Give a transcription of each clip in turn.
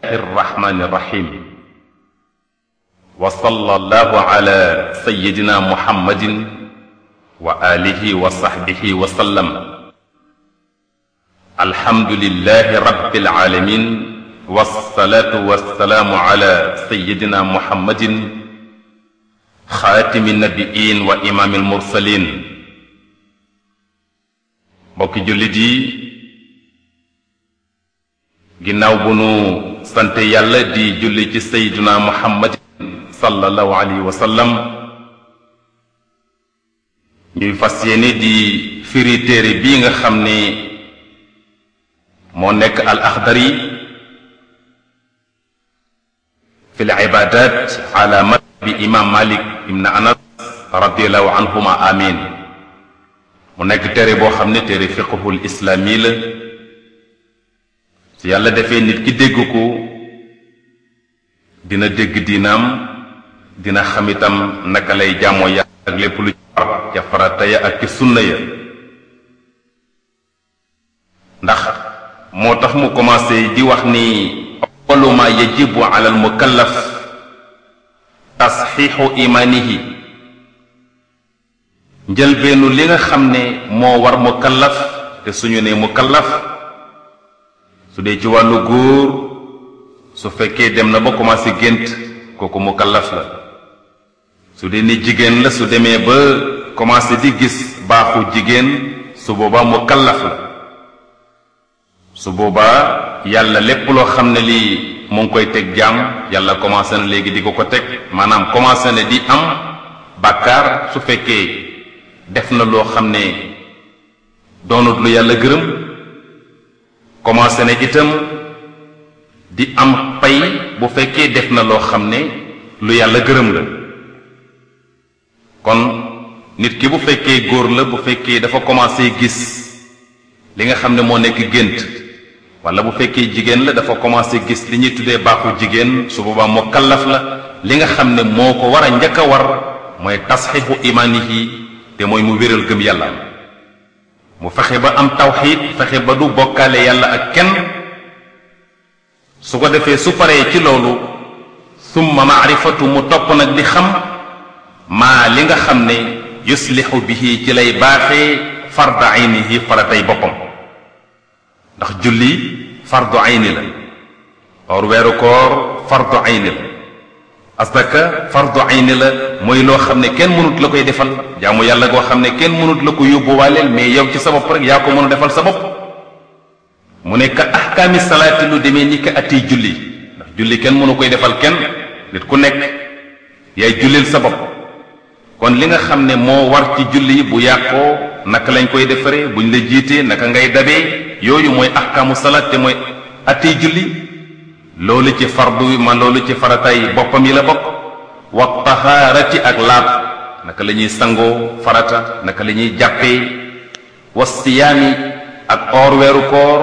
الرحمن الرحيم وصلى الله على سيدنا محمد وآله وصحبه وسلم الحمد لله رب العالمين والصلاة والسلام على سيدنا محمد خاتم النبيين وإمام المرسلين mbokki jullit yi ginnaaw bu nu sant yàlla di julli ci sayduna muhammad sallallahu alayhi wa sallam ñuy fas yéene di firi téere bii nga xam ne moo nekk al axdari fi l ibadat ala madhabi imam malik ibn anas radiallahu anhuma amin mu nekk téere boo xam ne téere fiqhul islaami la su yàlla defee nit ki dégg ko dina dégg diinaam dina xam itam naka lay jaamoo yàlla ak lépp lu ci war ca farata ya ak ci sunna ya ndax moo tax mu commencé di wax ni awwalu ma yajibu ala al mukallaf tasxiixu imaanihi njëlbeenu li nga xam ne moo war mukallaf te suñu ne mukallaf su dee ci wàllu góor su fekkee dem na ba commencé gént kooku mukallaf la su dee ni jigéen la su demee ba commencé di gis baaxu jigéen su boobaa mukallaf la su boobaa yàlla lépp loo xam ne lii mu ngi koy teg jaam yàlla commencé na léegi di ko ko teg maanaam commencé na di am bàkkaar su fekkee def na loo xam ne doonut lu yàlla gërëm commencé na itam di am pay bu fekkee def na loo xam ne lu yàlla gërëm la kon nit ki bu fekkee góor la bu fekkee dafa commencé gis li nga xam ne moo nekk gént wala bu fekkee jigéen la dafa commencé gis li ñuy tuddee baaxu jigéen su boobaa moo kallaf la li nga xam ne moo ko war a njëkk a war mooy tasxiixu imaanihi te mooy mu wéral gëm yàlla mu fexe ba am tawxiid fexe ba du bokkaale yàlla ak kenn su ko defee su paree ci loolu summa maarifatu mu topp nag di xam maa li nga xam ne yuslixu bihi ci lay baaxee farda aynihi faratay boppam ndax julli fardu ayni la or weeru koor fardu ayni la asaka fardu ayni la mooy loo xam ne kenn mënut la koy defal jaamu yàlla goo xam ne kenn mënut la ko yóbbuwaaleel mais yow ci sa bopp rek yaa ko mën a defal sa bopp mu ne ka ahkaami salaati lu demee ni ka ati julli ndax julli kenn mënu koy defal kenn nit ku nekk yaay jullil sa bopp kon li nga xam ne moo war ci julli bu yàqoo naka lañ koy defaree buñ la jiitee naka ngay dabee yooyu mooy ahkaamu salaat te mooy ati julli loolu ci fardu ma loolu ci farataay boppam yi la bokk wa tahaarati ak laab naka la ñuy sangoo farata naka la ñuy jàppee wa siyaami ak oor weeru koor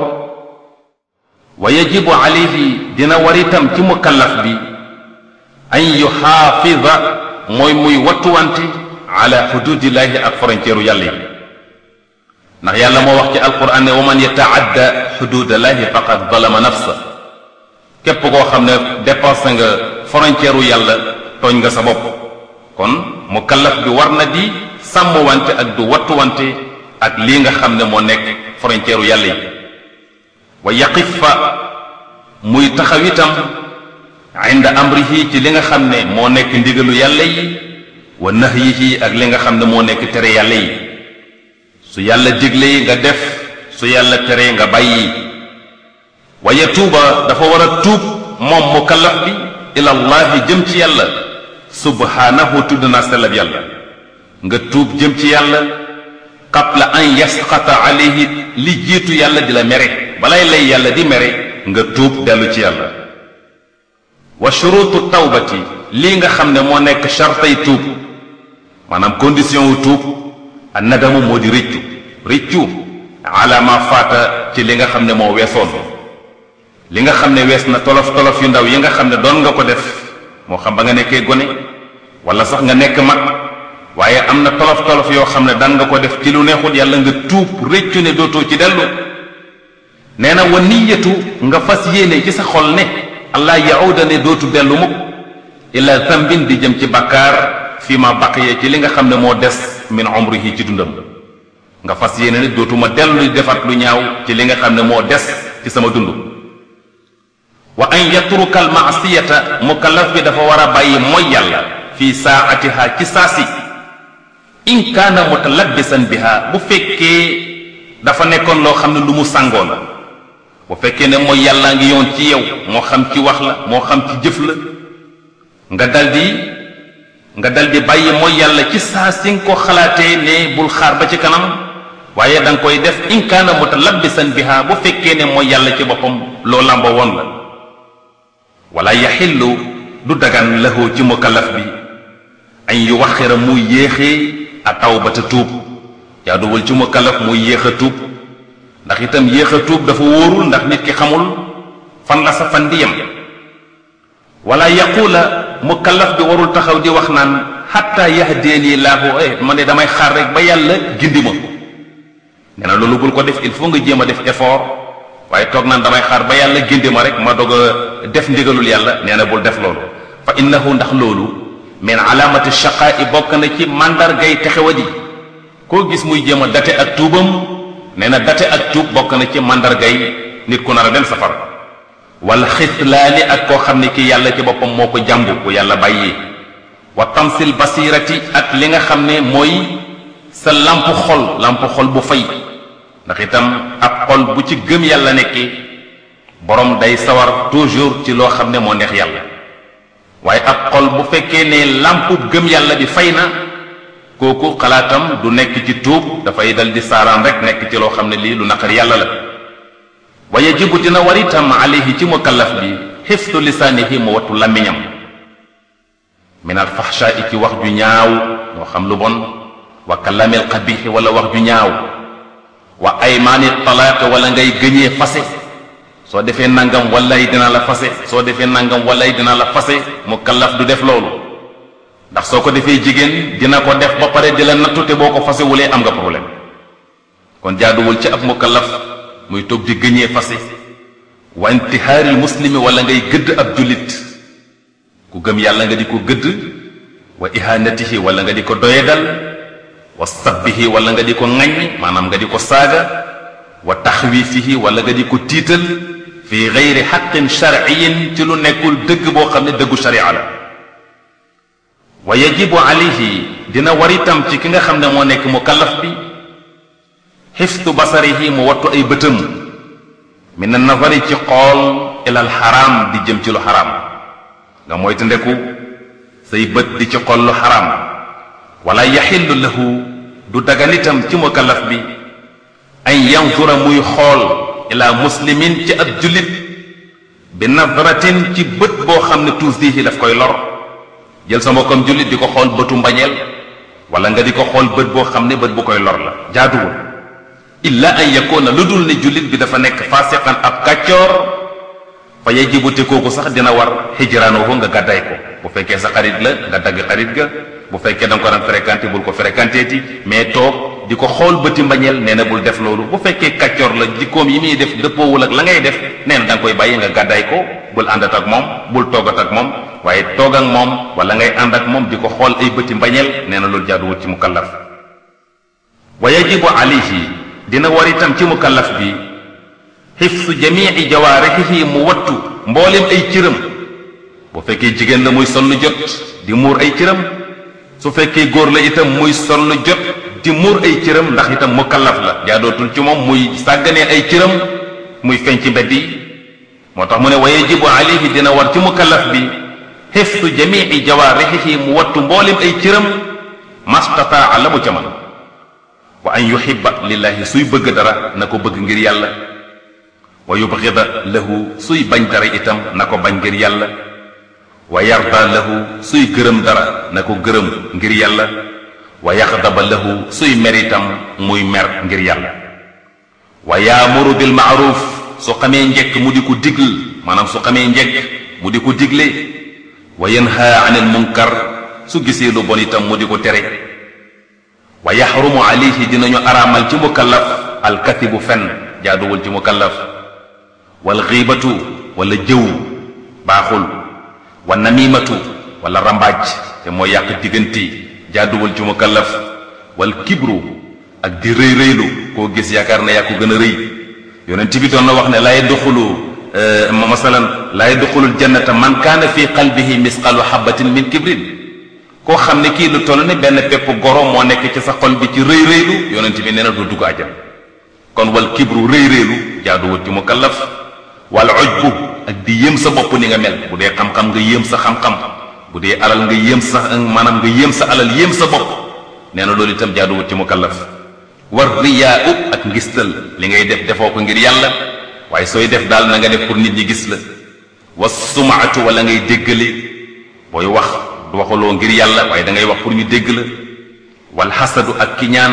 wa yajibu alayhi dina war itam ci mukallaf bi an yuxaafida mooy muy wattuwante ala xududillahi ak frontière yàlla yi ndax yàlla moo wax ci alquran ne wa man yataadda xududallahi faqad zalama nafsa képp koo xam ne dépassé nga frontière yàlla tooñ nga sa bopp kon mukallaf bi war na di sàmmwante ak du wattuwante ak lii nga xam ne moo nekk frontière yàlla yi wa yaqif fa muy taxaw itam inda amrihi ci li nga xam ne moo nekk ndigalu yàlla yi wa nahyihi ak li nga xam ne moo nekk tere yàlla yi su yàlla digle nga def su yàlla tere nga bàyyi wa yatuuba dafa war a tuub moom mukallaf bi ilallahi jëm ci yàlla subhaanahu tudd naa sellab yàlla nga tuub jëm ci yàlla qabla an yasqata alayhi li jiitu yàlla di la mere balay lay yàlla di mere nga tuub dellu ci yàlla wa shurutu tawbati lii nga xam ne moo nekk chartay tuub maanaam condition wu tuub a nadamu moo di rëccu rëccu ala ma faata ci li nga xam ne moo weesoon li nga xam ne wees na tolof tolof yu ndaw yi nga xam ne doon nga ko def moo xam ba nga nekkee gone wala sax nga nekk mag waaye am na tolof tolof yoo xam ne daan nga ko def ci lu neexul yàlla nga tuub rëccu ne dootoo ci dellu nee na wa niyatu nga fas yéene ci sa xol ne allah yahuda ne dootu dellu mukk ila zambin di jëm ci bakkaar fi ma baqiya ci li nga xam ne moo des min umrihi ci dundam nga fas yéene ne dootuma dellu di defat lu ñaaw ci li nga xam ne moo des ci sama dund wa an yatruka al maasiyata mukallaf bi dafa war a bàyyi mooy yàlla fi saatiha ci saasi in kaana mutalabbisan biha bu fekkee dafa nekkoon loo xam ne lu mu sàngoo la bu fekkee ne mooy yàllaa ngi yoon ci yow moo xam ci wax la moo xam ci jëf la nga daldi nga daldi bàyyi mooy yàlla ci saa si nga ko xalaatee ne bul xaar ba ci kanam waaye da nga koy def in kaana mutalabbisan biha bu fekkee ne mooy yàlla ci boppam loo làmba woon la wala yaxillu du dagan lahu ci mukallaf bi an yu waxira muy yéexee a tawbata tuub jaaduwul ci mukallaf muy yéex a tuub ndax itam yéex a tuub dafa wóorul ndax nit ki xamul fan la sa fan di yem wala yaqula mukallaf bi warul taxaw di wax naan xatta yahdeeni laahu eh man de damay xaar rek ba yàlla gindi ma nee na loolu bul ko def il faut nga jéem a def effort waaye toog naan damay xaar ba yàlla gindi ma rek ma dog a def ndigalul yàlla nee na bul def loolu fa innahu ndax loolu min alaamati shaqaa i bokk na ci mandargay texewadi koo gis muy jéem a date ak tuubam nee na date ak tuub bokk na ci mandargay nit ku nar a dem safar wala xitlaani ak koo xam ne kii yàlla ci boppam moo ko jàmbu ku yàlla bàyyi wa tamsil basirati ak li nga xam ne mooy sa lamp xol lamp xol bu fay ndax itam ab xol bu ci gëm yàlla nekki borom day sawar toujours ci loo xam ne moo neex yàlla waaye ab xol bu fekkee ne lamp gëm yàlla bi fay na kooku xalaatam du nekk ci tuub dafay dal di saaraan rek nekk ci loo xam ne lii lu naqar yàlla la wa yajibu dina war itam alayhi ci mukallaf bi xiftu lisaanihi mu wattu làmmiñam min al faxshaa ci wax ju ñaaw moo xam lu bon wa kalamil xabixi wala wax ju ñaaw wa aymaani talaaq wala ngay gëñee fase soo defee nangam walay dina la fase soo defee nangam walay dina la fase mukallaf du def loolu ndax soo ko defee jigéen dina ko def ba pare di la nattu te boo ko fasewulee am nga problème kon jaaduwul ci ab mukallaf muy toog di gëñee fase wa intihaaril muslimi wala ngay gëdd ab jullit ku gëm yàlla nga di ko gëdd wa ihanatihi wala nga di ko doyedal wa sabbihi wala nga di ko ŋaññ maanaam nga di ko saaga wa taxwiifihi wala nga di ko tiital fi gayri xaqin sharciyin ci lu nekkul dëgg boo xam ne dëggu sharia la wa yajibu alayhi dina war itam ci ki nga xam ne moo nekk mukallaf bi xiftu basarihi mu wattu ay bëtam min na nazari ci xool ilal xaraam di jëm ci lu xaraam nga moytu ndeku say bët di ci xool lu xaraam wala yaxillu lahu du dagan itam ci mukallaf bi an yanzura muy xool ila muslimin ci ab jullit bi nazratin ci bët boo xam ne tuusihi daf koy lor jël sa mbokkam jullit di ko xool bëtu mbañeel wala nga di ko xool bët boo xam ne bët bu koy lor la jaaduwul illa an yakuna lu dul ne jullit bi dafa nekk fasiqan ab kàccoor fa yajibu te kooku sax dina war hijraanuhu nga gàdday ko bu fekkee sa xarit la nga dagg xarit ga bu fekkee da nga ko daan fréquenté bul ko fréquenté ti mais toog di ko xool bëti mbañeel nee na bul def loolu bu fekkee kàccoor la jikkoom yi muy def dëppoowul ak la ngay def nee na da nga koy bàyyi nga gàdday ko bul àndat ak moom bul toogat ak moom waaye toog ak moom wala ngay ànd ak moom di ko xool ay bëti mbañeel nee na loolu jaaduwul ci mukallaf wa yajibu alayhi dina war itam ci mukallaf bi xifsu jamii jawaarixihi mu wattu mboolem ay cëram bu fekkee jigéen la muy sol lu jot di muur ay cëram su fekkee góor la itam muy sol lu jot di muur ay cëram ndax itam mukallaf la jaadootul ci moom muy sàgganee ay cëram muy feeñ ci mbedd yi moo tax mu ne wa yajibu alayhi dina war ci mukallaf bi xifsu jamii jawaarixihi mu wattu mboolem ay cëram mastataa la mu ca man wa an yuhibba lillahi suy bëgg dara na ko bëgg ngir yàlla wa yubghida lahu suy bañ dara itam na ko bañ ngir yàlla wa yarda lahu suy gërëm dara na ko gërëm ngir yàlla wa yaxdaba lahu suy mer itam muy mer ngir yàlla wa yaamuru bil maaruf su xamee njekk mu di ko digl maanaam su xamee njekk mu di ko digle wa yanha anil munkar su gisee lu bon itam mu di ko tere wa yaxrumu alayhi dinañu araamal ci mukallaf alkatibu fen jaaduwul ci mukallaf wal xiibatu wala jëw baaxul wa namimatu wala rambaaj te mooy yàq diggante jaaduwul ci mukallaf wal kibru ak di rëy rëylu koo gis yaakaar ne yaa ko gën a rëy yonent bi doon na wax ne laay duxulu masalan laay duxulul jannata man kaana fi qalbihi misqalu habatin min kibrin koo xam ne kii lu toll ne benn pepp goro moo nekk ci sa xol bi ci rëy rëylu yonent bi nee na du dugg àjjana kon wal kibru rëy rëylu jaaduwul ci mukallaf wal ujbu ak di yéem sa bopp ni nga mel bu dee xam-xam nga yéem sa xam-xam bu dee alal nga yéem sa maanaam nga yéem sa alal yéem sa bopp nee na loolu itam jaaduwul ci mukallaf war riyaa u ak ngistal li ngay def defoo ko ngir yàlla waaye sooy def daal na nga def pour nit ñi gis la wa sumaatu wala ngay déggale booy wax du waxaloo ngir yàlla waaye da ngay wax pour ñu dégg la wal xasadu ak kiñaan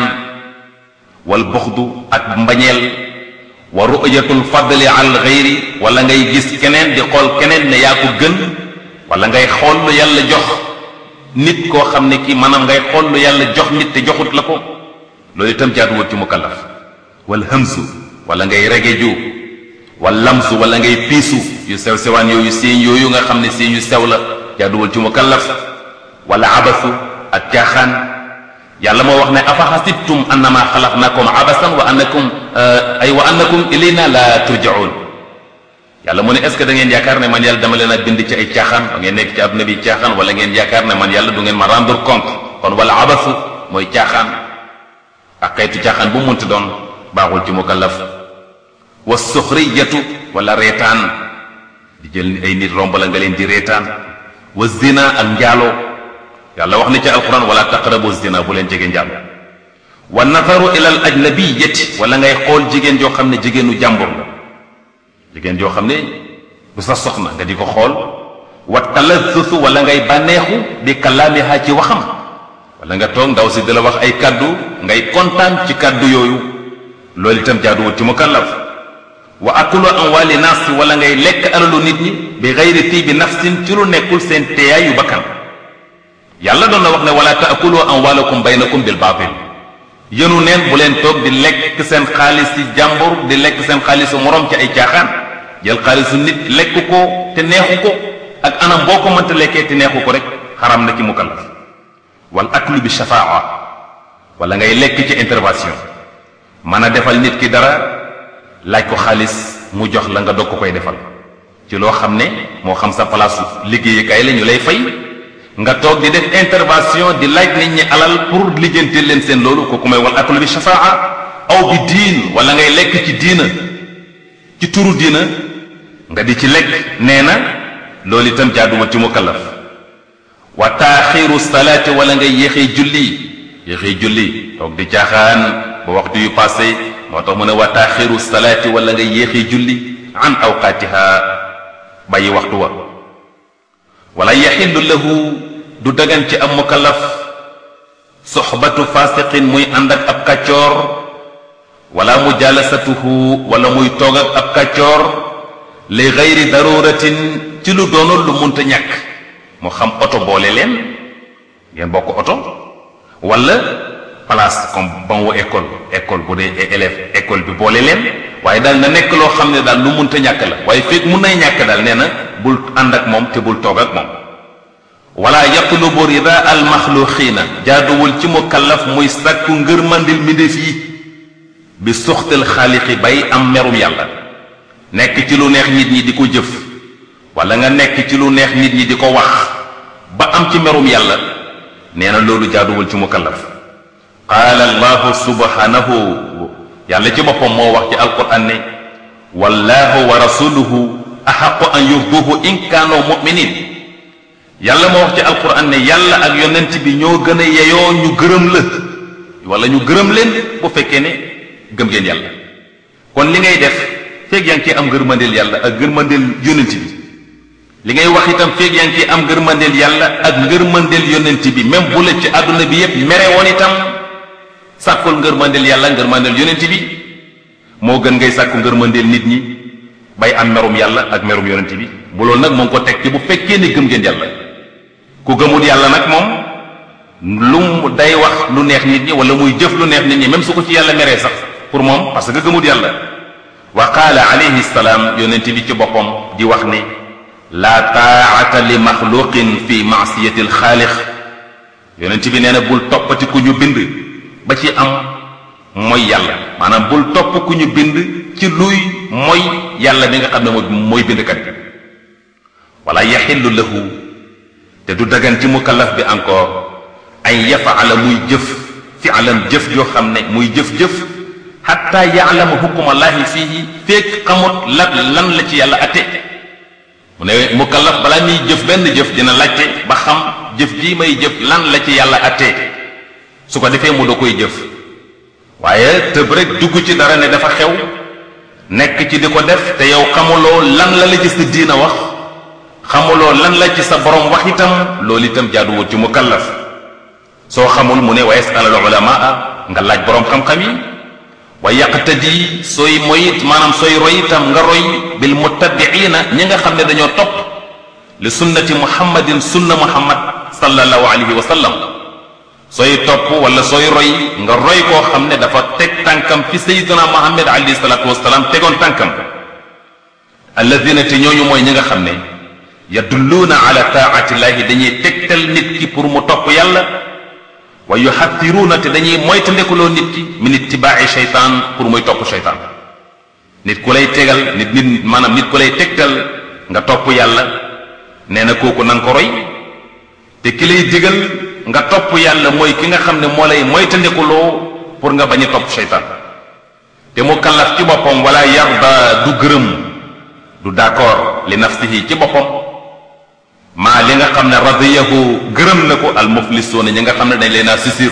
wal buxdu ak mbañeel wa ru'yatul fadli al ghayri wala ngay gis keneen di xool keneen ne yaa ko gën wala ngay xool lu yàlla jox nit koo xam ne kii maanaam ngay xool lu yàlla jox nit te joxut la ko loolu itam jaaduwul ci mukallaf wal hamsu wala ngay regeju wal lamsu wala ngay piisu yu sew sewaan yooyu siiñ yooyu nga xam ne siiñ yu sew la jaaduwul ci mukallaf wala abasu ak caaxaan yàlla moo wax ne afa xasibtum annama xalaqnakum abasan wa annakum ay wa annakum ilayna la turjaun yàlla mu ne est ce que da ngeen yaakaar ne man yàlla dama leen a bind ci ay caaxaan ba ngeen nekk ci àdduna bi caaxaan wala ngeen yaakaar ne man yàlla du ngeen ma rendre compte kon wala abasu mooy caaxaan ak xeetu caaxaan bu munti doon baaxul ci mukallaf wa suxriyatu wala reetaan di jël ay nit romb la nga leen di reetaan wa zina ak njaaloo yàlla wax ni ci alquran wala taqrabu zina bu leen jege njaaloo wa nazaru ila al ajnabiyati wala ngay xool jigéen joo xam ne jigéenu jàmbur la jigéen joo xam ne du sa soxna nga di ko xool wa talazzusu wala ngay bànneexu bi kalaamiha ci waxam wala nga toog ndaw si di la wax ay kaddu ngay kontaan ci kaddu yooyu loolu itam jaaduwul ci mukallaf wa akulu amwali naas wala ngay lekk alalu nit ñi bi gayri tiibi nafsin ci lu nekkul seen teeyaayu bakkan yàlla doon na wax ne wala taakulu amwalakum baynakum bil baatil yënu neen bu leen toog di lekk seen xaalis ci jàmbur di lekk seen xaalisu morom ci ay caaxaan jël xaalisu nit lekk ko te neexu ko ak anam boo ko mënta lekkee te neexu ko rek xaram na ci mukallaf wal aklu bi shafaa wala ngay lekk ci intervention mën a defal nit ki dara laaj ko xaalis mu jox la nga dog ko koy defal ci loo xam ne moo xam sa place liggéeyukaay la ñu lay fay nga toog di def intervention di laaj nit ñi alal pour lijjante leen seen loolu kooku may wal aklu bi shafaa aw bi diin wala ngay lekk ci diina ci turu diina nga di ci lekk nee na loolu itam jaaduwul ci mukallaf wa taaxiru salaati wala ngay yéexee julli yéexee julli toog di caaxaan ba waxtu yu passé moo tax mu ne wa taaxiru salaati wala ngay yéexee julli an awqaatiha bàyyi waxtu wa wala yaxillu lahu du dagan ci am mukallaf soxbatu fasiqin muy ànd ak ab kàccoor wala mujalasatuhu wala muy toog ak ab kàccoor li gayri daruratin ci lu doonul lu munta ñàkk moo xam oto boole leen ngeen bokk oto wala place comme ban wu école école bu dee élève école bi boole leen waaye daal na nekk loo xam ne daal lu munta ñàkk la waaye fekk mun nay ñàkk daal nee na bul ànd ak moom te bul toog ak moom wala yatlubu rida al maxluqiina jaaduwul ci mukallaf muy sàkku ngërmandil mbindéef yi bi suxtal xaaliqi bay am merum yàlla nekk ci lu neex nit ñi di ko jëf wala nga nekk ci lu neex nit ñi di ko wax ba am ci merum yàlla nee na loolu jaaduwul ci mukallaf qaala allahu subhanahu yàlla ci boppam moo wax ci alquran ne wallahu wa rasuluhu axaqu an yurduhu in kaanu muminin yàlla moo wax ci alquran ne yàlla ak yonent bi ñoo gën a yeyoo ñu gërëm la wala ñu gërëm leen bu fekkee ne gëm ngeen yàlla kon li ngay def feeg yaa ngi ciy am ngërmandeel yàlla ak ngërmandeel yonent bi li ngay wax itam feeg yaa ngi ciy am ngërmandeel yàlla ak ngërmandeel yonent bi même bu la ci àdduna bi yépp mere woon itam sàkkul ngërmandeel yàlla ngërmandeel yonent bi moo gën ngay sàkku ngërmandeel nit ñi bay am merum yàlla ak merum yonent bi bu loolu nag moo ngi ko teg ci bu fekkee ne gëm ngeen yàlla ku gëmul yàlla nag moom lu mu day wax lu neex nit ñi wala muy jëf lu neex nit ñi même su ko ci yàlla meree sax pour moom parce que gëmul yàlla wa qaala alayhi salaam yonent bi ci boppam di wax ne laa taa'ata li maxluqin fi maasiyati alxaalix yonent bi nee na bul toppati ku ñu bind ba ci am mooy yàlla maanaam bul topp ku ñu bind ci luy mooy yàlla bi nga xam ne mooy mooy bindkat bi wala yaxillu lahu te du dagan ci mukallaf bi encore ay yafaala muy jëf fialan jëf joo xam ne muy jëf-jëf xatta yaalama hukkumallaahi fiihi feek xamut la lan la ci yàlla atte mu ne mukallaf balaa muy jëf benn jëf dina laajte ba xam jëf ji may jëf lan la ci yàlla atte su ko defee mu da koy jëf waaye tëb rek dugg ci dara ne dafa xew nekk ci di ko def te yow xamuloo lan la la ci sa diina wax xamuloo lan la ci sa borom wax itam loolu itam jaaduwut ci mukallaf soo xamul mu ne wa yasal al ulamaa nga laaj borom xam-xam yi wa yaqtadi sooy moyit maanaam sooy roy itam nga roy bil muttabiina ñi nga xam ne dañoo topp li sunnati muhammadin sunna muhammad sallallahu alayhi wa sallam sooy topp wala sooy roy nga roy koo xam ne dafa teg tànkam fi sayyidina muhammad alayhi salatu wasalaam tegoon tànkam alladina te ñooñu mooy ñi nga xam ne yadulluuna ala taatillahi dañuy tegtal nit ki pour mu topp yàlla wa yuxattiruuna te dañuy moytandekuloo nit ki min ittibaai shaytaan pour muy topp shaytaan nit ku lay tegal nit nit maanaam nit ku lay tegtal nga topp yàlla nee na kooku na nga ko roy te ki lay digal nga topp yàlla mooy ki nga xam ne moo lay moytandekuloo pour nga bañ a topp shaytaan te mu kallaf ci boppam wala yarda du gërëm du d'accord li nafsihi ci boppam maa li nga xam ne radiyahu gërëm na ko al muflisuuna ñi nga xam ne dañ leen a sisir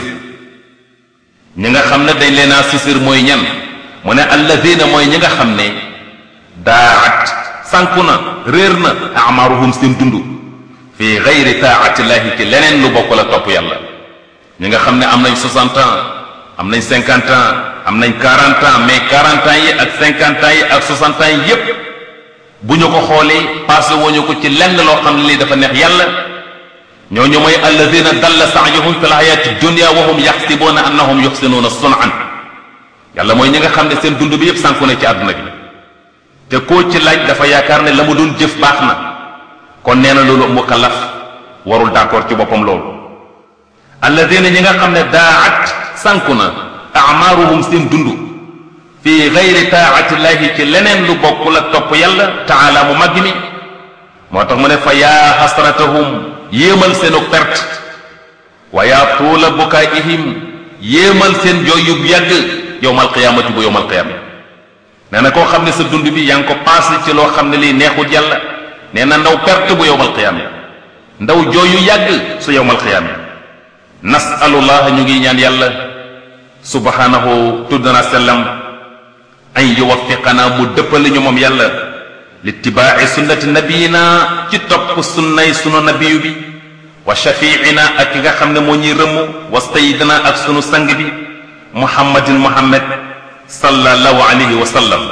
ñi nga xam ne dañ leen a sisir mooy ñan mu ne alladina mooy ñi nga xam ne daat sànku na réer na amaruhum seen dund fi gayri taatillahi ci leneen lu bokk la topp yàlla ñi nga xam ne am nañ 60 ans am nañ 50 ans am nañ 40 ans mais 40 ans yi ak 50 ans yi ak 60 ans yi yépp bu ñu ko xoolee passé wuñu ko ci lenn loo xam ne lii dafa neex yàlla ñooñu mooy alladina dalla saayuhum fi lxayaati dunia wa hum yaxsibuuna annahum yuxsinuuna sunan yàlla mooy ñi nga xam ne seen dund bi yépp sànku na ci àdduna bi te koo ci laaj dafa yaakaar ne la mu doon jëf baax na kon nee na loolu mukallaf warul d'accord ci boppam loolu alladina ñi nga xam ne daat sànku na amaaruhum seen dund fi gayri taatillahi ci leneen lu bokk la topp yàlla taala mu màgg mi moo tax mu ne fa yaa xasratahum yéemal seenu perte wa yaa tuula bukaa'ihim yéemal seen jooy yu yàgg yowmal qiyaamati bu yowmal qiyaama nee na koo xam ne sa dund bi yaa ngi ko passé ci loo xam ne lii neexut yàlla nee na ndaw perte bu yowmal qiyaama ndaw jooy yu yàgg su yowmal qiyaama nasalullah ñu ngi ñaan yàlla subhanahu tudd na sellam an yuwaffiqana mu dëppale ñu moom yàlla litibaaci sunnati nabiyina ci topp sunnay sunu nabiyu bi wa shafiicina ak ki nga xam ne moo ñuy rëmm wa sayidina ak sunu sang bi muhammadin muhammad sallallahu alayhi wa sallam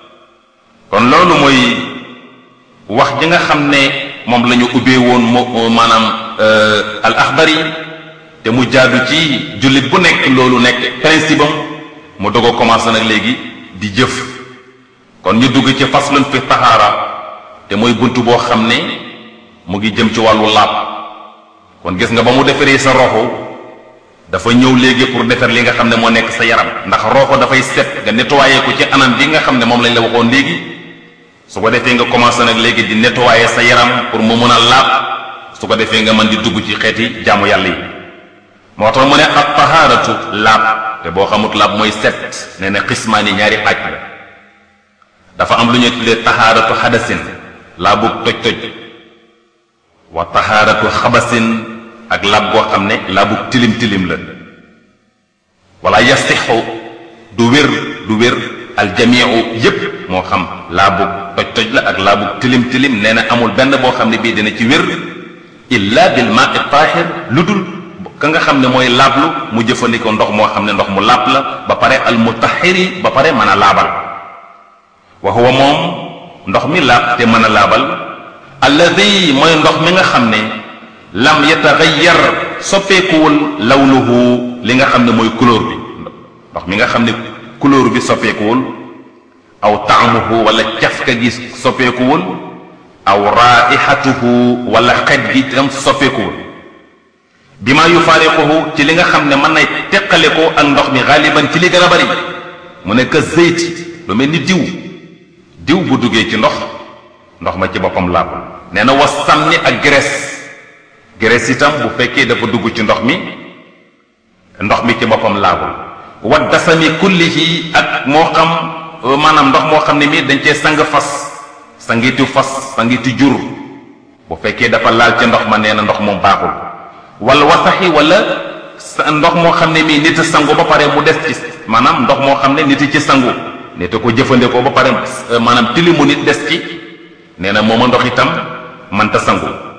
kon loolu mooy wax ji nga xam ne moom la ñu ubbee woon moo maanaam al axbari te mu jaadu ci jullit bu nekk loolu nekk principe am mu doog a commencé nag léegi di jëf kon ñu dugg ci faslun fi tahaara te mooy bunt boo xam ne mu ngi jëm ci wàllu laab kon gis nga ba mu defaree sa roxo dafa ñëw léegi pour defar li nga xam ne moo nekk sa yaram ndax roxo dafay set nga nettoyé ko ci anam bi nga xam ne moom lañ la waxoon léegi su ko defee nga commencé nag léegi di nettoyé sa yaram pour mu mën a laab su ko defee nga mën di dugg ci xeeti jaamu yàlla yi moo tax mu ne ak tahaaratu laab te boo xamut laab mooy set nee na xismaani ñaari xaaj la dafa am lu ñuy tuddee tahaaratu xadasin laabug toj-toj wa tahaaratu xabasin ak laab goo xam ne laabug tilim-tilim la wala yasixu du wér du wér aljamiu yépp moo xam laabug toj-toj la ak laabug tilim-tilim nee na amul benn boo xam ne bii dina ci wér illa bil maa taahir lu dul ka nga xam ne mooy laablu mu jëfandikoo ndox moo xam ne ndox mu laab la ba pare al mutahiri ba pare mën a laabal wa huwa moom ndox mi laab te mën a laabal alladi mooy ndox mi nga xam ne lam yataxayyar soppeekuwul lawnuhu li nga xam ne mooy couleur bi ndox mi nga xam ne couleur bi soppeekuwul aw taamuhu wala cafka gi soppeekuwul aw raihatuhu wala xet gi tam soppeekuwul bi ma yufaariquhu ci li nga xam ne mën nay teqale ko ak ndox mi xaaliban ci li gën a bari mu ne que zeyti lu mel ni diw diw bu duggee ci ndox ndox ma ci boppam laabul nee na was sàmni ak graisse graisse itam bu fekkee dafa dugg ci ndox mi ndox mi ci boppam laabul wa dasami kullihi ak moo xam maanaam ndox moo xam ne mii dañ cee sang fas sangitu fas sangitu jur bu fekkee dafa laal ca ndox ma nee na ndox moom baaxul wala wasaxi wala ndox moo xam ne mii nit a sangu ba pare mu des ci maanaam ndox moo xam ne nit ci sangu nit a ko jëfandikoo ba pare maanaam tilimu nit des ci nee na mooma ndox itam mënta sangu